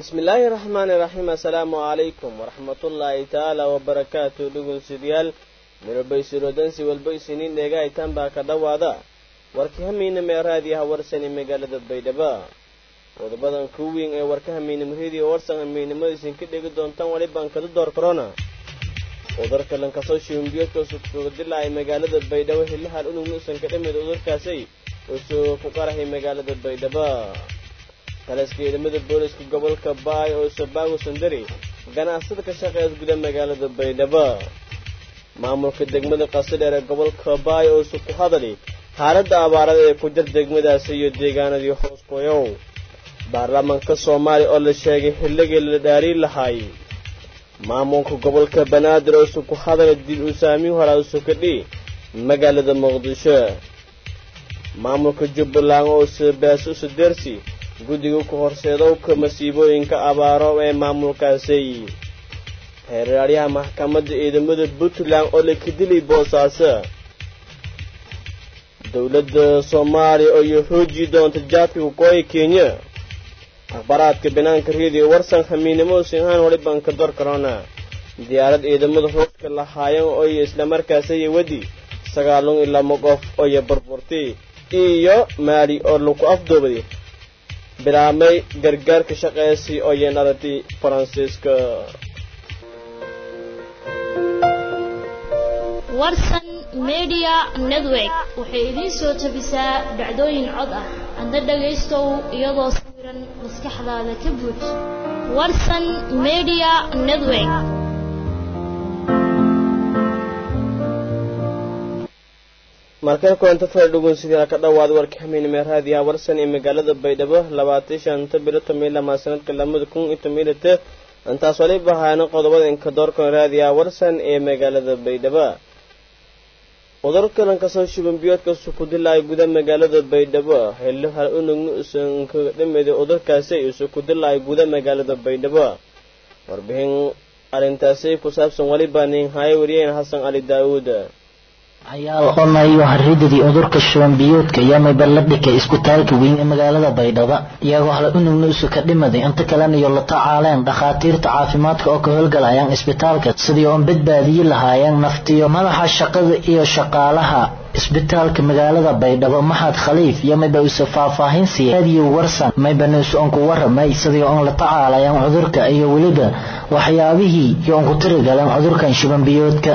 bismillaahi raxmaani raxiim assalaamu calaykum waraxmatullaahi tacaala wabarakaatu dhugunsidyaal mirobaysirodansi walba isiniin dheegahaytaan baa ka dhowaada warka hamiina meeraadiyaha warsani magaalada baydhabo qodobadan ku weyn ee warka hamiinimahedii warsan hamiinimada isinka dhegi doontaan walibaan kada door korona cudurka lankasoo shiimbiyoodka sugsugadilacay magaalada baydhabo hilahaan unugna usan ka dhamid cudurkaasay usoo ku qarahay magaalada baydhabo taliska ciidamada booliska gobolka baay oo sabaago sandari ganacsada ka shaqeeya guda magaalada baydhabo maamulka degmada qasadheer ee gobolka baay oo isu ku hadali xaaladda abaarada ee ku jir degmadaasi iyo deegaanadii hoos qoyow baarlamaanka soomaaliya oo la sheegay xilligii la dhaariin lahaay maamulka gobolka banaadir oo isu ku hadala dil uu saamiin horaa usukadhi magaalada muqdisho maamulka jubbaland oo sbaaso usudeersi guddiga ku horseedowka masiibooyinka abaaro ee maamulkaasi xeeraaryaha maxkamadda ciidamada puntland oo la kadilay boosaaso dowladda soomaaliya oo iyo xoojii doonta jaadka waqooyi kenya akhbaraadka banaanka reediyo warsan hamiinimo sinhaan waliban ka dor corona diyaarad ciidamada hooska lahaayeen ooyo islamarkaasaya wedi sagaalun iyo lama qof ooyo burburtay iyo maali oo lagu afduubay bilaabmay gargaarka shaqeesi oo yeenaratay faransiiska warsan media network waxay idiin soo tabisaa dhacdooyin cod ah hadda dhagaystow iyadoo sawiran maskaxdaada ka buuj warsan media network markale kulanta fara dhugunsidii ka dhowaada warka hamiinime raadiyaha warsan ee magaalada baydhabo labaatan shanta bilo tomiyo lamaa sanadka lamada kun iyo tomiyolite intaas waliba ahaana qodobada inka doorkan raadiyaha warsan ee magaalada baydhabo cudurka lankasoo shubanbiyoodka sukudilaya guda magaalada baydhabo xillo hal unugna usan kaga dhimida cudurkaasi isukudilaya guda magaalada baydhabo warbixin arrintaasi ku saabsan waliba ninhaayo wariyeen xasan cali daawuud ayaal onayo haridadii cudurka shubanbiyoodka yamayba la dhikay isbitaalka weyn ee magaalada baydhabo iyagoo hala unugna usu ka dhimaday inta kaleniyo la tacaaleen dhakhaatiirta caafimaadka oo ka howlgalayaan isbitaalka sidii oon badbaadiyi lahaayeen naftiyo madaxa shaqada iyo shaqaalaha isbitaalka magaalada baydhabo maxad khaliif yamayba usa faahfaahin siiyay raadiyo warsan maybanuus oon ku waramay sidii oon la tacaalayaan cudurka iyo weliba waxyaabihii iyo oon ku tirigaleen cudurkan shubanbiyoodka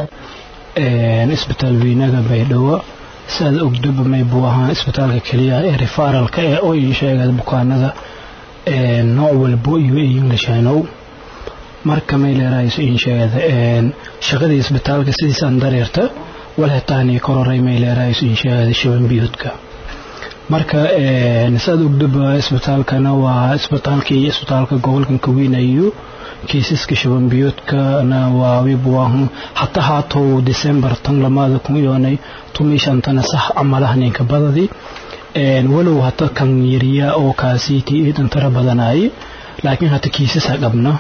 isbitaal weynaga baydhabo siaad ogdaba may buu ahaa isbitaalka keliya ee refaralka ee oo ii sheega bukaanada nooc walbo iyo englishanow marka may leerahayso iin sheegada shaqadii isbitaalka sidiisaan dareerta walhetaanii kororay may leerahayso iin sheegada shabanbiyoodka marka siaad ogdaba isbitaalkana waa isbitaalkii isbitaalka gobolkan kaweynayo kiisaska shabanbiyoodkana waa wibuahu hata haatow december tan lamaada kun iyoonay tumi shantana sax camalaha ninka badadi walow hata kan yariya oo kaasiiti iidan tara badanaaye laakiin hata kiisasa qabna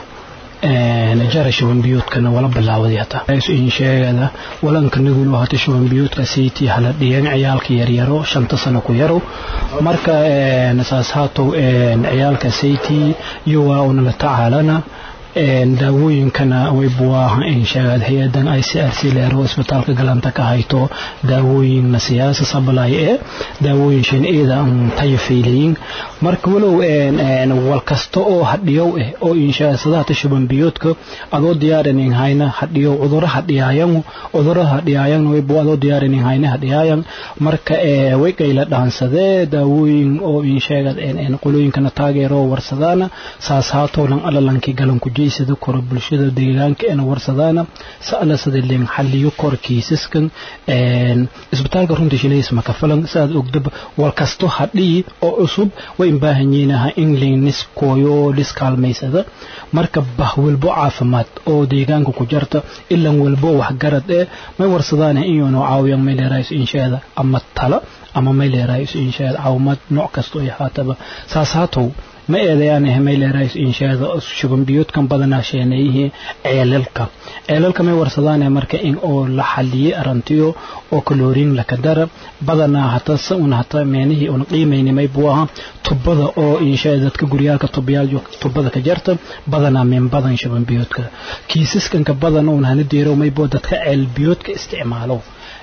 jara shabanbiyoodkana wala bilaawaday hata in sheegada walanka nigulo hata shabanbiyoodka siiti hala dhiyan ciyaalka yaryaro shanta sano ku yaro marka saas haatow ciyaalka sayti iyo waa una la tacaalana daawooyinkana waybuwaaha in sheegaad hay-adan i c r c leero isbitaalka galanta ka hayto daawooyinna siyaasa sabalay ee daawooyin shinida tayo faylayin marka walow wal kasta oo hadhiyow ah oo inshaasadaha shubanbiyoodka adoo diyaarinin hayna hadhiyow cuduro hadhiyaayan cuduro hadhiyaayan waybu adoo diyaarinin hayna hadhiyaayan marka way qayla dhaansadee daawooyin oo insheegad qolooyinkana taageero warsadaana saas haatoolan alalankii galanku jeysada koro bulshada deegaanka ena warsadaana sa'ala sida leen xalliyo kor kiisaskan isbitaalka runtii shilays maka falan saad ogdaba wal kasto hadhii oo cusub way baahan yiinaha in laynis kooyo lis kaalmaysada marka bah walbo caafimaad oo deegaanka ku jarta ilan walbo waxgarad ee may warsadaana inyoonu caawiyan may leerahayso inshaada ama tala ama may leerahayso inshaada caawimaad nooc kasto ay haataba saas haatow ma eedayaan hmayleerays inshaada shubanbiyoodkan badanaa sheeneeyihii ceelalka ceelalka may warsadaane marka in oo la xaliyey arantiyo oo kaloriin laka dara badanaa hata se un hata meenihii un qiimaynimay buu ahaa tubada oo inshaada dadka guryaalka tubayaal tubada ka jarta badanaa min badan shubanbiyoodka kiisaskanka badan un hana deero maybo dadka ceelbiyoodka isticmaalo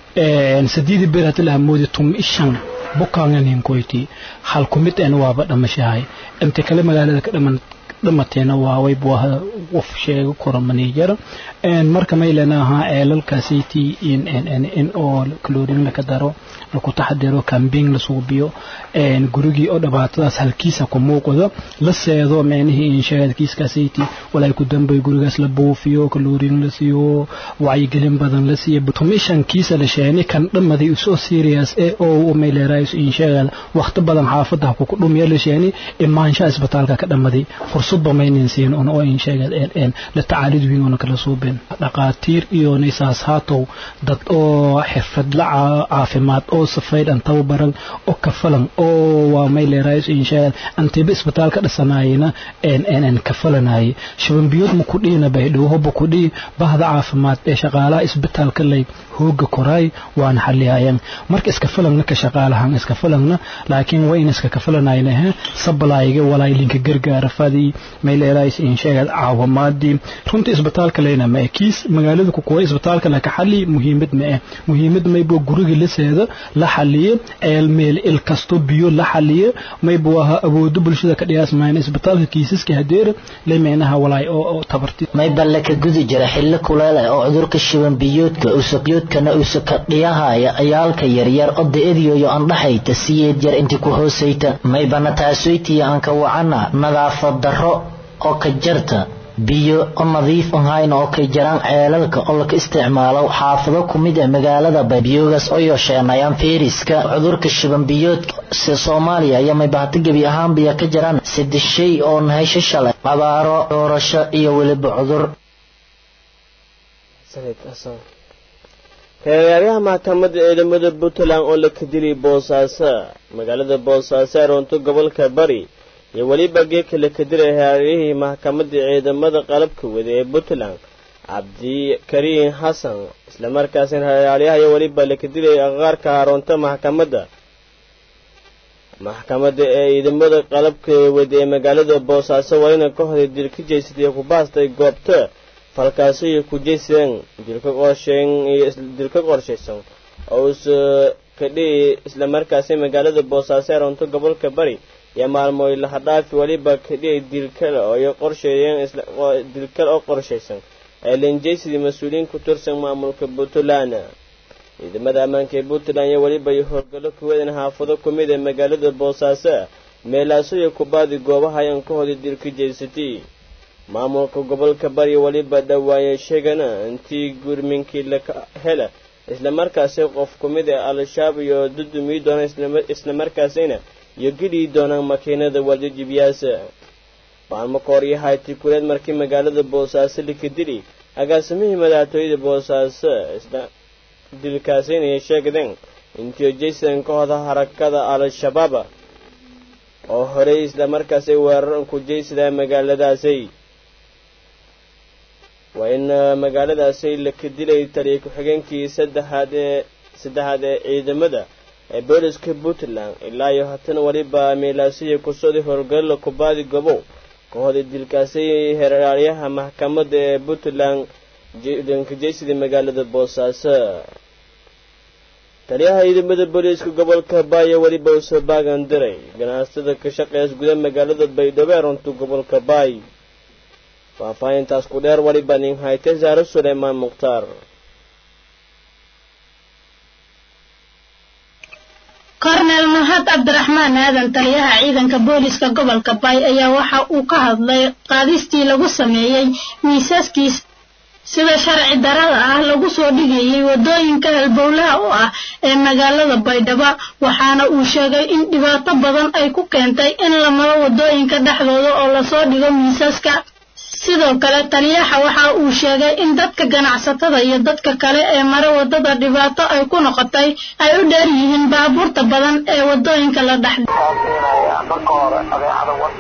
sadiidi bir hata laha moodi tum ishan bukaanganinkoyti hal kumid en waaba dhamashahay inta kale magaalada ka dhaman dhamateena waaway buu ahaa qof sheego kora maniijara marka maylena ahaa ceelalkaasiti in in oo kaloorin laka daro laku taxadiro kambeyn la suubiyo gurigii oo dhibaatadaas halkiisa ku muuqdo la seedo meenihii inshaad kiiskaasiti walaa ku dambay gurigaas la buufiyo kaloorin la siiyo wacyigelin badan la siiyo tumishan kiisa la sheeni kan dhamaday usoo serious ee oo mayleerays inshaad waqti badan xaafada ku dhumiya la sheeni imaansha isbitaalka ka dhamaday fursad maynin siin on oo inshaad een la tacaalid wiin oo kala suubin dhaqaatiir iyo nisaas haatow dad oo xirfad la caafimaad oo safaydhan tababaran oo kafalan oo waa mayleerays inshaad antiba isbitaalka dhisanayna een een kafalanay shubanbiyood ma ku dhiina baydhow hoba ku dhii bahda caafimaad ee shaqaalaha isbitaalka lay hooga koraay waana xaliyayaan marka iska falangna ka shaqaalahan iska falangna laakiin waa in iska kafalanayna he sablayga walaa linka gargaara fadii mayleerays inshaad caawimaadii runtii isbitaalka leyna ma kiis magaalada ku kuwa isbitaalka la ka xali muhiimad ma ah muhiimad maybo guriga la seeda la xaliye eel meel il kasto biyo la xaliye maybo aha awoodo bulshada ka dhiyaas mayna isbitaalka kiisaska hadeer leemeenaha walaay oo tabarti mayba laka gudi jira xillo kuleele oo cudurka shiban biyoodka usaqyoodkana usaka dhiyahaya ayaalka yaryar oo da-adiyoyo andhaxayta siyeed yar intii ku hoosayta maybana taasoytiya aan ka wacana nadaafad darro oo ka jarta biyo oo nadiif ahayn oo kay jaraan ceelalka oo laka isticmaalo xaafado ku mid ah magaalada biyogaas oo yosheenayaan feeriska cudurka shibanbiyoodka si soomaaliya ayaa maybahata gebi ahaanbiya ka jiraan saddex shay oo nahasho shalay abaaro doorasho iyo weliba cudur reeryaaryaha maxkamadda ciidamada puntland oo la kadilay boosaaso magaalada boosaaso ee roonto gobolka bari iyo weliba geedka la kadilay reeryahii maxkamadda ciidamada qalabka wada ee puntland cabdikariin xasan islamarkaasina reeryaaryaha iyo weliba la kadilay aqaarka haroonta maxkamadda maxkamadda ee ciidamada qalabka wada ee magaalada boosaaso waa ina ka hoday dil ka jeysatay ku baastay goobta falkaasi iyo ku jeysadeen dilka qorsheen iyo dilka qorshaysan oo us kadhihi islamarkaasi magaalada boosaaso ee roonto gobolka bari iyo maalmooy lahadhaafi weliba kadhihi dilkale oo ay qorsheeyeen dilkale oo qorshaysan ee linjeysidii mas-uuliyiin ku tirsan maamulka puntland ciidamada ammaanka ee puntland iyo weliba iyo howlgallo kuwadan xaafado ku mid ee magaalada boosaaso meelaaso iyo kubaadi goobaha ayaan ka hoday dilka jeysatay maamulka gobolka bari weliba dhawaaye sheegana intii gurminkii laka hela islamarkaasi qof ku mid ee al-shabaab iyo dudumii doona islamarkaasina iyo gidhii doonaan makiinada waljijibyaasa maalmo ka hor iyo hayti kuleed markii magaalada boosaaso likadili agaasimihii madaxtooyada boosaaso dilkaasina ay sheegdeen intii jaysan ka hoda harakada al-shabaab oo horey islamarkaasi weerar ku jaysadaa magaaladaasi waa in magaaladaasi la kadilay taliya ku-xigeenkii saddexaad ee saddexaad ee ciidamada ee booliska puntland ilaa iyo haatan weliba meelaasiya kusooday howlgallo kubaadi gobow ka hoday dilkaasi heraalyaha maxkamadda ee puntland dankajeysidii magaalada boosaaso taliyaha ciidamada booliiska gobolka baaya weliba uu soo baagan diray ganacsatada ka shaqeys guda magaalada baydhabo ee runta gobolka baay faahfaahintaas ku dheer weliba nin hayte saare suleymaan mukhtaar kornel mahad cabdiraxmaan aadan taliyaha ciidanka booliska gobolka baay ayaa waxa uu ka hadlay qaadistii lagu sameeyey miisaskiis sida sharci darada ah lagu soo dhigayay wadooyinka halbowlaha u ah ee magaalada baydhabo waxaana uu sheegay in dhibaato badan ay ku keentay in la maro wadooyinka dhexdooda oo lasoo dhigo miisaska sidoo kale taliyaha waxa uu sheegay in dadka ganacsatada iyo dadka kale ee mara wadada dhibaato ay ku noqotay ay u dheer yihiin baabuurta badan ee wadooyinka la dhex marka hore adeecada wadan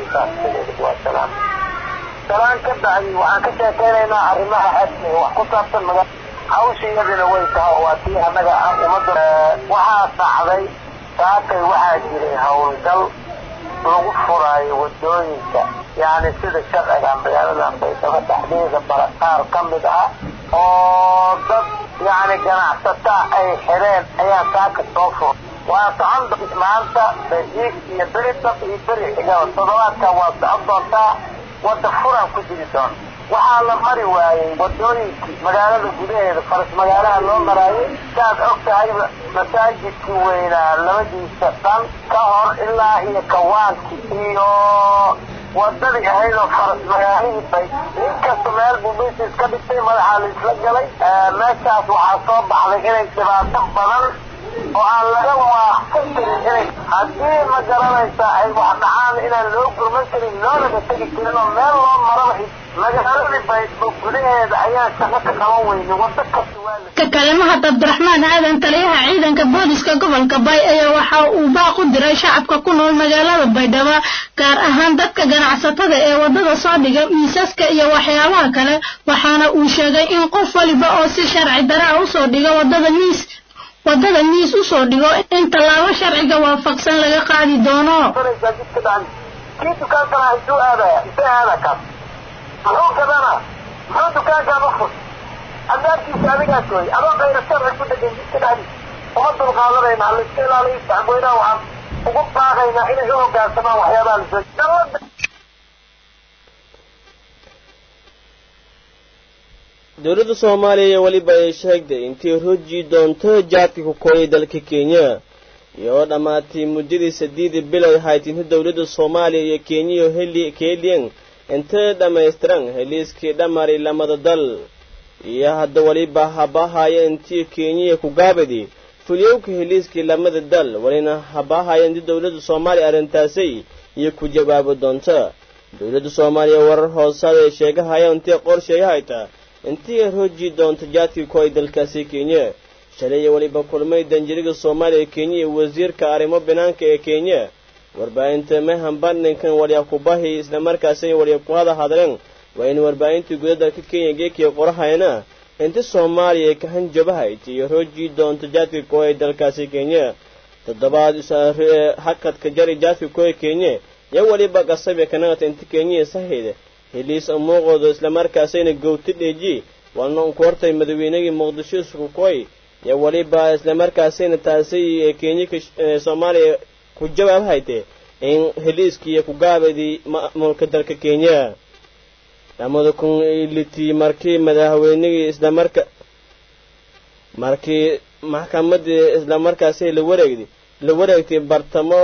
saas waa salaan salaan ka bacdi waxaan ka sheekeynaynaa arrimaha xajka wax ku saabsan maga hawsha iyadina way tahay oo waa tii annaga ummadda waxaa dhacday saakay waxaa jiray howlgal lagu furaayo wadooyinka yani sida sharciga magaalada baydhabo dhexdeeda baraqaar ka mid ah oo dad yani ganacsataa ay xireen ayaa saaka soo fur waa socon maanta beriig iyo beri dab iyo beri xigaa toddobaadka waa socon doontaa wadda furan ku jiri doona waxaa la mari waayey wadooyinkii magaalada gudaheeda faras magaalaha loo maraayay saad og tahayba masaajidkii weynaa labadiisa dhan ka hor ilaa iyo kawaankii iyo wadadii ahayd oo faras magaalihii bay inkasta meel buu misis ka dhigtay madaxaa la isla galay meeshaas waxaa soo baxday inay dhibaato badan oo aan laga waaqsan karin inay haddii ma garanaysaa ay wax dhacaan inaan loo gurman karin loolaga tegi karin oo meel loo maraba magaaladii baydhabo gudaheeda ayaan shaqo ka qaban weyne waddo kasta waa la ka kale mahad cabdiraxmaan aadan taliyaha ciidanka booliska gobolka bay ayaa waxa uu baaq u diray shacabka ku nool magaalada baydhabo gaar ahaan dadka ganacsatada ee wadada soo dhiga miisaska iyo waxyaabaha kale waxaana uu sheegay in qof waliba oo si sharci daraa usoo dhiga wadada miis wadada miis usoo dhigo in tallaabo sharciga waafaqsan laga qaadi doono sanaysaa jidka dhacan kii dukaankana intuu aadaya intee aada kaas muxuu gadana muxuu dukaankaan u fur albaabkiisa adigaa gooy adoo kayra sharci ku dhegan jidka dhacdi uma dulqaadanayna ha laiska ilaaliyo shacabweynaha waxaan ugu baaqaynaa inay u hoggaansamaan waxyaabaha lasoo dawladda dowladda soomaaliya weliba ay sheegtay intii roji doonto jaadka ku kooyay dalka kenya iyoo dhammaatay muddadii saddeedii bilood ahayd inta dowladda soomaaliya iyo kenyiyo heli keliyan inta dhammaystiran heliiskii dhammaray lamada dal iyo hadda weliba habahaya intii kenyiya ku gaabadi fulyowka heliiskii lamada dal walina habahaya intii dowladda soomaaliya arrintaasay iyo ku jawaabo doonta dowladda soomaaliya warar hoosaada ay sheegahaya intii qorsheeyahayta intii roji doonto jaadkii ku ay dalkaasi kenya shalay iyo weliba kulmay danjiriga soomaaliya kenya iyo wasiirka arrimo banaanka ee kenya warbaahinta mehan bandhinkan walya kubahi islamarkaasina walya ku hada hadleen waa in warbaahintii guda dalka kenya geekiya qorahayana inta soomaaliya ka hanjabahayd iyo roji doonto jaadka ku ay dalkaasi kenya toddobaad hakadka jari jaadka ku ay kenya iyo weliba qasabe kanagata inta kenya sahid heliis muuqooda islamarkaasayna gowti dheeji waana unku hortay madaweynagii muqdisho iskukoy iyo weliba islamarkaasayna taasi kenya soomaaliya ku jawaab hayte in heliiskiiyo kugaabadii maamulka dalka kenya lamada kun litii markii madaxweynigii islamarka markii maxkamadii islamarkaasay la wareegday la wareegtay bartamo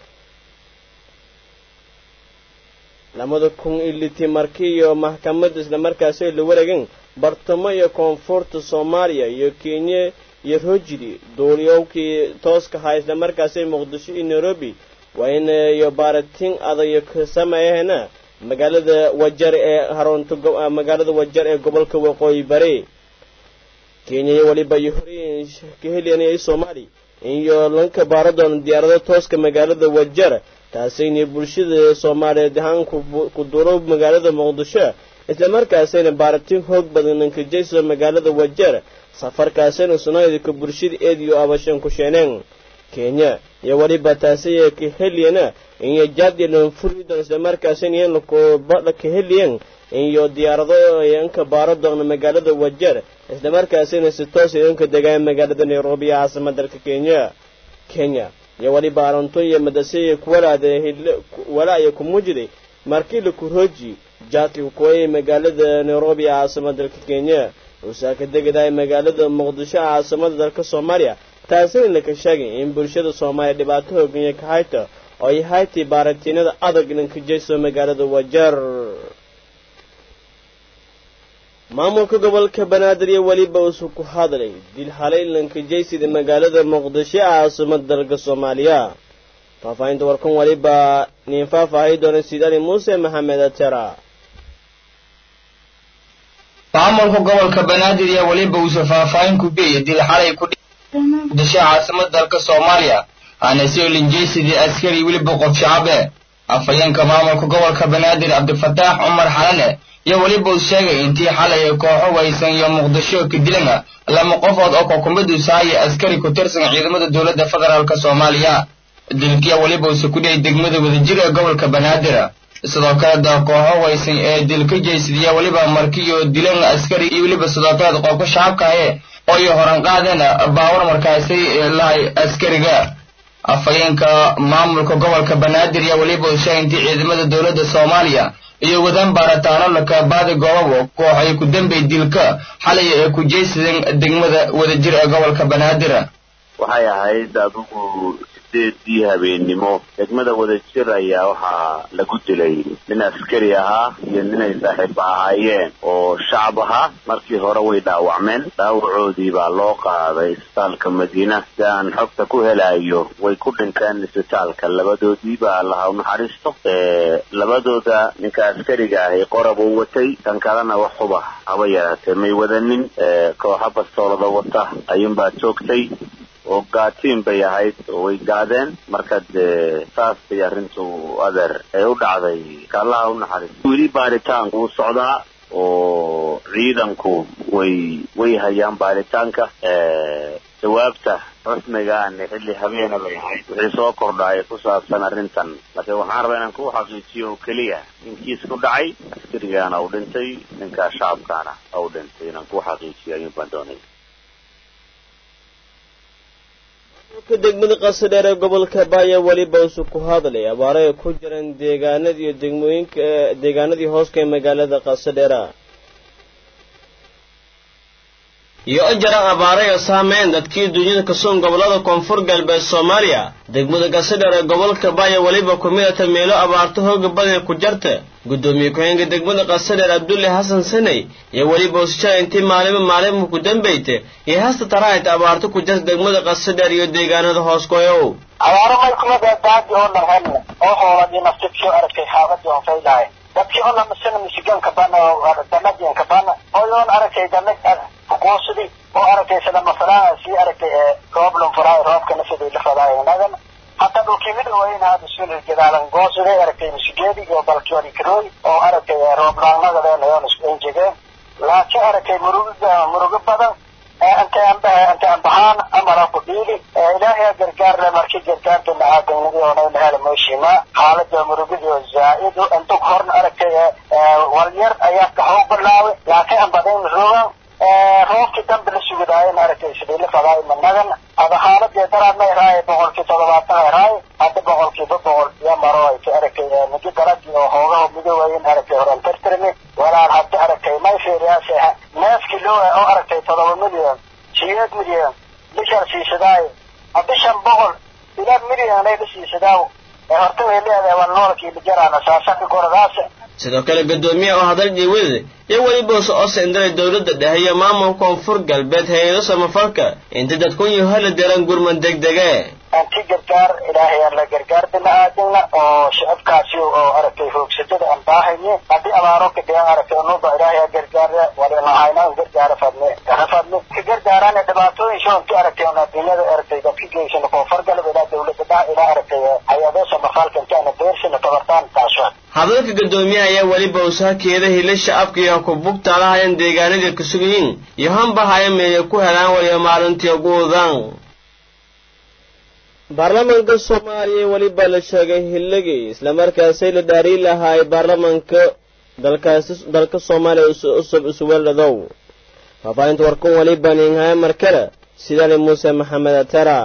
lamada kun iliti markii iyo maxkamadda islamarkaasi la wareegeen bartamo iyo koonfurta soomaaliya iyo kenya iyo rojidi duuliyowkii tooska ahaa islamarkaasi muqdisho iyo nairobi waa in iyo baaratiin adayo ka sameeyahena magaalada wajar ee harunta magaalada wajar ee gobolka waqooyi bari kenya iyo weliba iyo horey ka heliyanayay soomaali iyo lanka baaradoona diyaarado tooska magaalada wajar taasayna bulshada soomaaliyeed ahaan ku duuro magaalada muqdisho islamarkaasayna baaratiin hoog badan nankajayso magaalada wajeer safarkaasayna sunaydka bulshada eed iyo abashan ku sheeneen kenya iyo weliba taasaya ka heliyana iyo jaadyalan furidon islamarkaasayna yan ka heliyan iyo diyaarado yanka baaradoona magaalada wajeer islamarkaasayna si toos yanka degaan magaalada nairobi ee caasimada dalka kenya kenya iyo weliba aronto iyo madaseye kuwalaada walaaya ku muujiday markii la kurooji jaadka kukoyay magaalada nairobi ee caasimada dalka kenya uusaa ka degaday magaalada muqdisho ee caasimada dalka soomaaliya taasina laka sheegay in bulshada soomaaliya dhibaato hooganya ka hayta oo ay haytay baaratiinada adag lankajayso magaalada wajar maamulka gobolka banaadir iyo weliba uusu ku hadlay dil halay lankajaysida magaalada muqdisho ee caasimada dalka soomaaliya faahfaahinta warkan weliba nin faahfaahay doona sidali muuse maxamed atera maamulka gobolka banaadir iyo weliba uusa faahfaahin ku beeyay dil xalay ku muqdisho caasimada dalka soomaaliya aana soo linjaysidii askari weliba qof shacabe afhayeenka maamulka gobolka banaadir cabdifataax cumar xalane iyo weliba uu sheegay intii xalay kooxo waysan iyo muqdisho ka dilana lama qofood oo kokumaduusa haya askari ku tirsan ciidamada dowladda federaalk soomaaliya dilkiya weliba uuse ku dhiyay degmada wadajir ee gobolka banaadir sidoo kale da kooxo waysan ee dil ka jeysadiya weliba markiyo dilan askari iyo weliba sidoo kale qofka shacabka ahe oo iyo horan qaadeen baawar markaasi lahay askariga afhayeenka maamulka gobolka banaadir iyo weliba uu sheegay intii ciidamada dowladda soomaaliya iyo wadaan baaritaano lakabaadi goobabo koox ay ku dambay dilka xalay ee ku jeysadeen degmada wadajir ee gobolka banaadir waxay ahayd adigu sideedii habeennimo degmada wadajir ayaa waxaa lagu dilay nin askari ahaa iyo ninay saaxiibo ahaayeen oo shacab ahaa markii hore way dhaawacmeen dhaawacoodii baa loo qaaday isbitaalka madiina si aan xogta ku helayo way ku dhinteen isbitaalka labadoodii baa allaha u naxariisto labadooda ninka askariga ahi qorab uu watay kan kalena wax huba haba yaraatee may wadanin kooxa bastoolada wata ayuunbaa joogtay oo gaatiin bay ahayd oo way gaadeen marka dee saas bay arrintu adeer ee u dhacday kaallaha u naxariis weli baaritaanku wuu socdaa oo ciidanku way way hayaan baaritaanka jawaabta rasmigaani xilli habeena bay ahayd wixii soo kordhaaya ku saabsan arrintan laakiin waxaan rabaa inaan ku xaqiijiyo oo keliya inkiis ku dhacay askarigaana uu dhintay ninkaa shacabkaana u dhintay inaan ku xaqiijiyo ayuun baan doonay degmada qasadheer ee gobolka baaya weliba usu ku hadlay abaaro ay ku jiraan deegaanada iyo degmooyinka deegaanadii hooska ee magaalada qasadheera iyo u jiraan abaarayo saameyn dadkii dunyada kasuun gobolada koonfur galbeed soomaaliya degmada qasadheer ee gobolka baaya weliba ku midata meelo abaarto hooga badan ku jarta guddoomiye ku-xeenka degmada qasadheer abdulle xasan saney iyo weliba usjaa intii maalimo maalimo ku dambayta iyo hasta taraahayt abaarto ku jarta degmada qasadheer iyo deegaanada hoos goyow abaaro may kuma daadaadi oo narhelna oo hooladii naftidsoo aragtay xaabadii on faylahay dadkii oo lamasana misigaanka bana danadianka bana oyoon aragtay danag kuquusidi oo aragtay sida masalaa sii aragtay rooblon faraay roobkana sidii la fadaayo hataa dhulkii mid weyn hada sul gadaalan goosiday aragtay misigeedi iyo balkiori karooy oo aragtay rooblaanadadeen ayoon isku enjegeen laakiin aragtay muruga murugo badan inta inta ambahaan amara ku dhiili ilaahay gargaar le markii gargaarta nacaadaynadii oonayna hela mooshimaa xaalada murugadi oo zaa-idu inta horna aragtay walyar ayaa kaxoo bilaaway laakiin ambadayn rogan roobkii dambe la sugidaayen aragtay sidii la fadaayo managan ada xaaladii daraadna iraaye boqolkii toddobaatan iraaye hadda boqolkiiba boqol iyo maro ay ka aragtay migi daragii oo hoogaha midoobayin aragtay horan tartirmi walaal hadda aragtay may fiiriyaase neefkii loo oo aragtay toddoba milyan siyeed milyan bishan siisadaayo bishan boqol ilaa milyan ay la siisadaawo ee horta way leedahay waa noolkii lijaraana saasaka goradaas sidoo kale guddoomiyaha oo hadal dhiiwada iyo weliba usa ose indiray dowladda dhexe iyo maamulka koonfur galbeed hay-ado samafalka inta dadkunyu hala deran gurman degdege anti gargaar ilaahay aan la gargaar bini-aadamna oo shicibkaasi oo aragtay hoogsadada aan baahayne haddii abaaro ka dhigan aragtay nuba ilaahay aa gargaara walinahayna an gargaara fadne kana fadne ka gargaaraan dhibaatooyin shoonki aragtay on adduunyada aragtay dadka geysana koonfur galbeed ilaa dowladda dha ilaa aragtay hay-ado samafalka intaana beersina tabartaan taasho hadalka guddoomiyaha ayaa weliba usahakeeda hila shacabka iyo ku bugtaalahayan deegaanadii ku sugayiin iyo hanbahaya meeya ku helaan waliba maalintii ugu wadaan baarlamaanka soomaaliya weliba la sheegay hilligii islamarkaasay la dhaariyi lahaay baarlamaanka dalkaasi dalka soomaaliya usub isuweldhadow faafaahinta warkun weliba ninhaya markale sidani muuse maxamed atara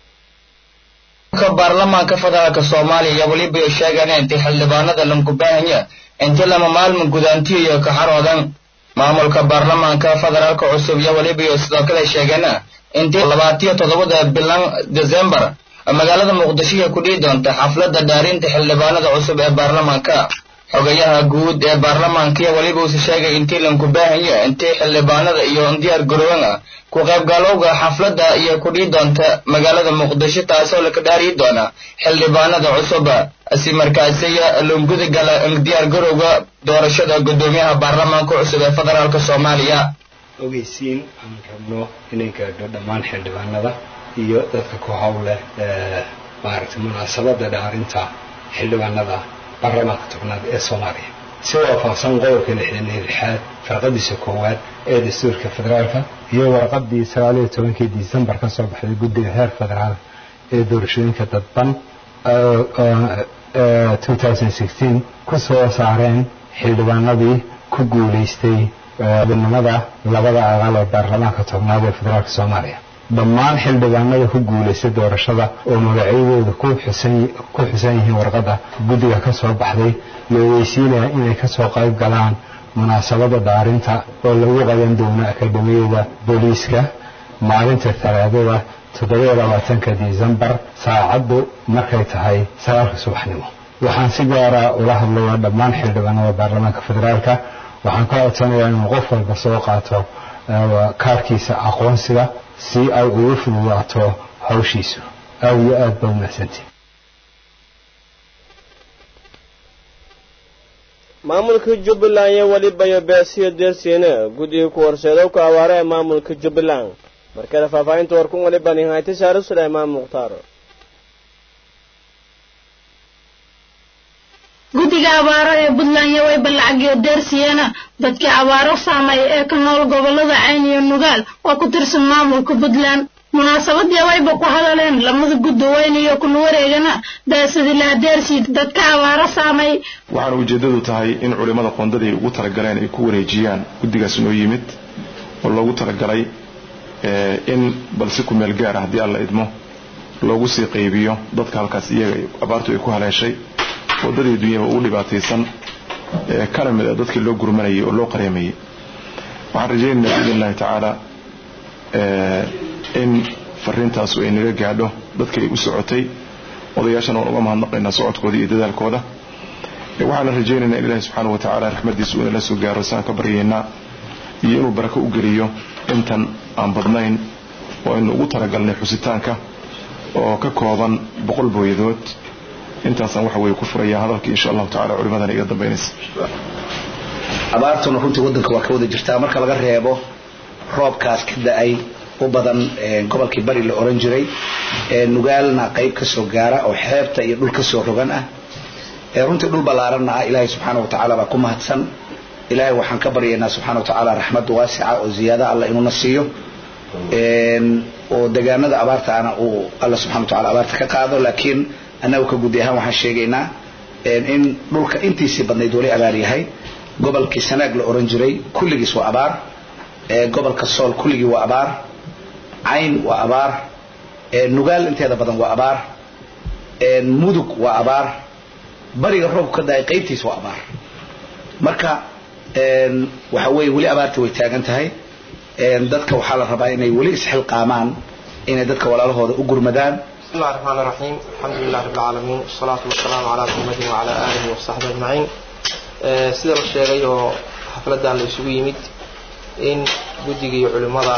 baarlamaanka federaalka soomaaliya iyo weliba ay sheegeen intii xildhibaanada lankubaahanya intii lama maalmin gudaantiyo iyo kaxaroodan maamulka baarlamaanka federaalka cusub iyo weliba iyo sidoo kale sheegeen intii labaatiyo toddobada bilan desembar magaalada muqdisho ay ku dhihi doonta xafladda dhaarinta xildhibaanada cusub ee baarlamaanka xogayaha guud ee baarlamaanka iyo weliba uuse sheegay intii lankubaahanya intii xildhibaanada iyo diyaar garoowan ah ku qaybgalowga xafladda iyo ku dhihi doonta magaalada muqdisho taasoo laka dhaariyi doona xildhibaanada cusub si markaasiya lunguda gala diyaar garowga doorashada guddoomiyaha baarlamaanka cusub ee federaalk soomaaliya ogeysiin aan rabno inay gaadho dhammaan xildhibaanada iyo dadka ku howleh maaragtay munaasabada dhaarinta xildhibaanada baarlamaanka tobnaad ee soomaaliya si waafaqsan qodobka lixdan iyo lixaad farqadiisa koowaad ee dastuurka federaalka iyo warqadii sagaaliyo tobankii disembar ka soo baxday guddiga heer federaal ee doorashooyinka dadban ku soo saareen xildhibaanadii ku guulaystay xubinimada labada aqal ee baarlamaanka tobnaad ee federaalka soomaaliya dhammaan xildhibaanada ku guulaystay doorashada oo magacyadooda ku xusan yihiin warqadda guddiga ka soo baxday la ogeysiinaya inay kasoo qayb galaan munaasabada dhaarinta oo lagu qaban doono akademiyada booliiska maalinta talaadada toddobiyo labaatanka disembar saacaddu markay tahay sagaalka subaxnimo waxaan si gaara ula hadlayaa dhammaan xildhibaanada baarlamaanka federaalka waxaan ka codsanayaa inuu qof walba soo qaato kaarkiisa aqoonsiga si ay ugu fududaato hawshiisu aad iyo aad ba umahsantii maamulka jubbaland iyo weliba iyo beesiyo deersiine guddiga ku horseedow ka awaare ee maamulka jubbaland markale faahfaahinta warkun waliba nihaayta saare suleymaan mukhtaar guddiga abaaro ee puntland iyo wayba lacagyo deersiyeena dadkii abaaro saameeya ee ka nool gobollada cayn iyo nugaal oo ku tirsan maamulka puntland munaasabadii wayba ku hadaleen lamada guddi weyn iyo kun wareegana daasadilaha deersii dadka abaaro saamay waxaana ujeeddadu tahay in culimmada qoondadii ay ugu talagaleen ay ku wareejiyaan guddigaas noo yimid oo loogu talagalay in balsi ku meel gaara haddii alla idmo loogu sii qaybiyo dadka halkaas iyaga abaartu ay ku haleeshay waddadii dunyaba ugu dhibaataysan kana mid a dadkii loo gurmanayay oo loo qareemayay waxaan rajaynaynaa biidn illahi tacaala in fariintaasu ay naga gaadho dadka ay u socotay odayaashana waan uga mahadnaqaynaa socodkooda iyo dadaalkooda waxaana rajaynaynaa in ilaahi subxaana wa tacaala raxmadiisu inala soo gaaro saan ka baryaynaa iyo inuu barako u geliyo intan aan badnayn oo aynu ugu talagalnay xusitaanka oo ka kooban boqol booyadood intaasaan waxa weye ku furaya hadalka insha allahu tacala culimadana iga dambaynaysa abaartuna runtii waddanka waa ka wada jirtaa marka laga reebo roobkaas ka da-ay u badan gobolkii bari la oran jiray nugaalna qayb ka soo gaara oo xeebta iyo dhul ka soo rogan ah runtii dhul ballaaranna ah ilaahay subxaana wa tacaala baa ku mahadsan ilaahay waxaan ka baryaynaa subxana wa tacaala raxmad waasica oo ziyaada alla inuuna siiyo oo degaanada abaartaana uu alla subxana wa tacala abaarta ka qaado laakiin annagu ka gudi ahaan waxaan sheegaynaa in dhulka intiisii badnayd wali abaar yahay gobolkii sanaag la oran jiray kulligiis waa abaar gobolka sool kulligii waa abaar cayn waa abaar nugaal inteeda badan waa abaar mudug waa abaar bariga roobku ka daay qaybtiis waa abaar marka waxa weeye weli abaarta way taagan tahay dadka waxaa la rabaa inay weli isxilqaamaan inay dadka walaalahooda u gurmadaan بسم الله الرحمن الرحيم الحمد لله رب العالمين والصلاة والسلام على محمد وعلى آله وصحبه أجمعين sida la sheegay oo xafladan la isugu yimid in guddigii culimmada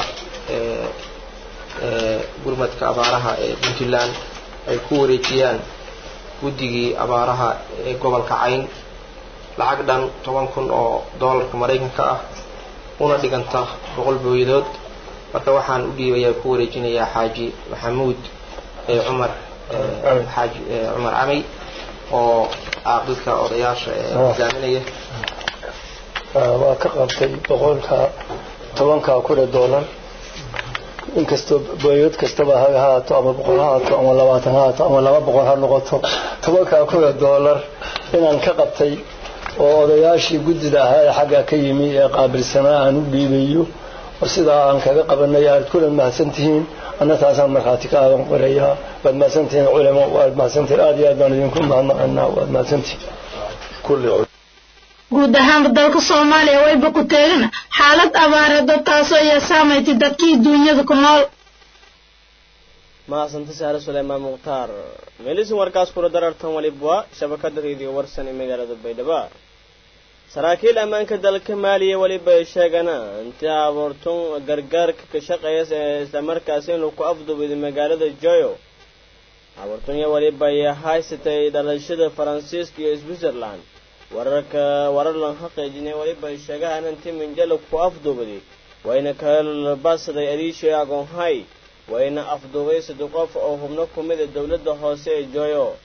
gurmadka abaaraha ee puntland ay ku wareejiyaan guddigii abaaraha ee gobolka cayn lacag dhan toban kun oo doolarka maraykanka ah una dhiganta boqol booyadood marka waxaan u dhiibayaa ku wareejinayaa xaaji maxamuud cumar xaaji cumar camay oo caaqilka odayaasha ee hogaaminaya waa ka qabtay boqolka tobanka kule doolar inkastoo booyad kastaba ha ahaato ama boqol ha ahaato ama labaatan ha ahaato ama laba boqol ha noqoto tobanka kule doolar inaan ka qabtay oo odayaashii guddida ahaa ee xagga ka yimi ee qaabilsanaa aan u dhiibayo oo sidaa aan kaga qabanay aad kula mahadsantihiin anna taasaan markhaati ka aadan qorayaa waad mahadsantihiin culamo waad mahadsantihiin aad iyo aad baan idinku mahadnaqanaa waad mahadsantihiin kulli guud ahaanba dalka soomaaliya wayba ku teegana xaalad abaareedo taasoo iyo saamaytay dadkii duunyada ku nool mahadsanta saare suleymaan mukhtaar meelisin warkaas kula darartan walibwa shabakada reediyo warsan ee magaalada baydhabo saraakiil ammaanka dalka maaliya weliba ay sheegana intii abuurtun gargaarka ka shaqeeya islamarkaasi inuu ku afdubiday magaalada joyo abuurtunya weliba ay haysatay dhalashada faransiiska iyo switzerland wararka warar lan xaqiijinay weliba ay sheegahan intii minjalo ku afduubaday wayna kalbasaday adiishay agoonhay wayna afduubay saddex qof oo hubno ku mida dowladda hoose ee joyo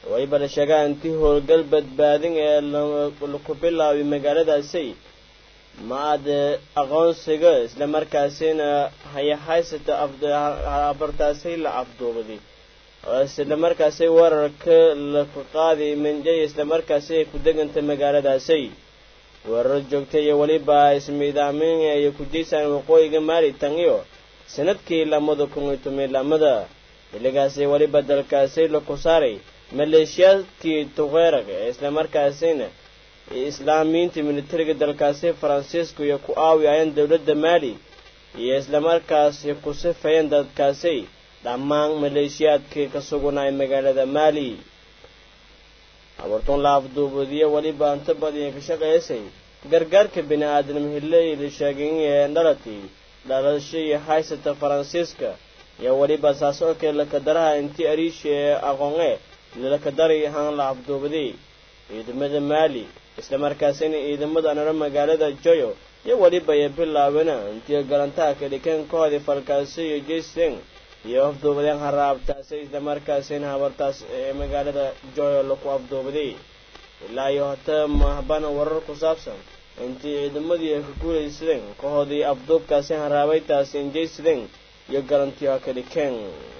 wayba la sheegaa intii howlgal badbaadin ee laku bilaabay magaaladaasi ma-ad aqoonsiga islamarkaasina hayahaysata abartaasi la afduubaday islamarkaasi weerarka laku qaaday minjay islamarkaasi ay ku degantay magaaladaasi weerar joogtay iyo weliba ismiidaamin ay ku jeysaan waqooyiga maali tan iyo sanadkii lamada kun iyo tomilamada xilligaasi weliba dalkaasi laku saaray maleeshiyaadkii tuqeerag ee islamarkaasina islaamiyiinta militariga dalkaasi faransiisku iyo ku aawiyayeen dowladda maali iyo islamarkaasi ku sifayeen dadkaasi dhammaan maleeshiyaadkii ka sugunay magaalada maali abartuun la afduubadiyo weliba anta badiya ka shaqaysay gargaarka bini aadam hilley la sheegay ee dhalati dhalashadii haysata faransiiska iyo weliba saasocodka lakadaraha intii ariishi ee aqoone lakadaray ahaan la afduubaday ciidamada maali islamarkaasina ciidamada anaro magaalada joyo iyo weliba iyo bilaabena intii galantaha ka dhikeen koodii falkaasi iyo jason iyo afduubadeen haraabtaasi islamarkaasina habartaas ee magaalada joyo laku afduubaday ilaa iyo hata mahbana warar ku saabsan intii ciidamadii ay ka guulaysadeen kahoodii afduubkaasi haraabaytaasi injaysadeen iyo galantiyo ka dhikeen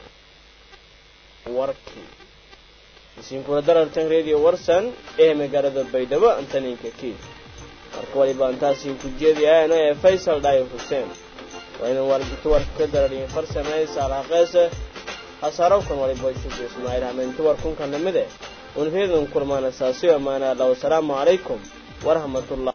warkii isinkula darartan radio warsan ee magaalada baydhabo antaninka kiid marka waliba intaasi ku jeediyaana ee faysal dhaayo xuseen waa inan warta warka ka darariyin farsamay saalhaqeese hasaarowkan waliba shugu ismaaciil hameentu warkunka namide unheedan kurmaana saasiyo maana allah wasalaamu calaykum waraxmatullah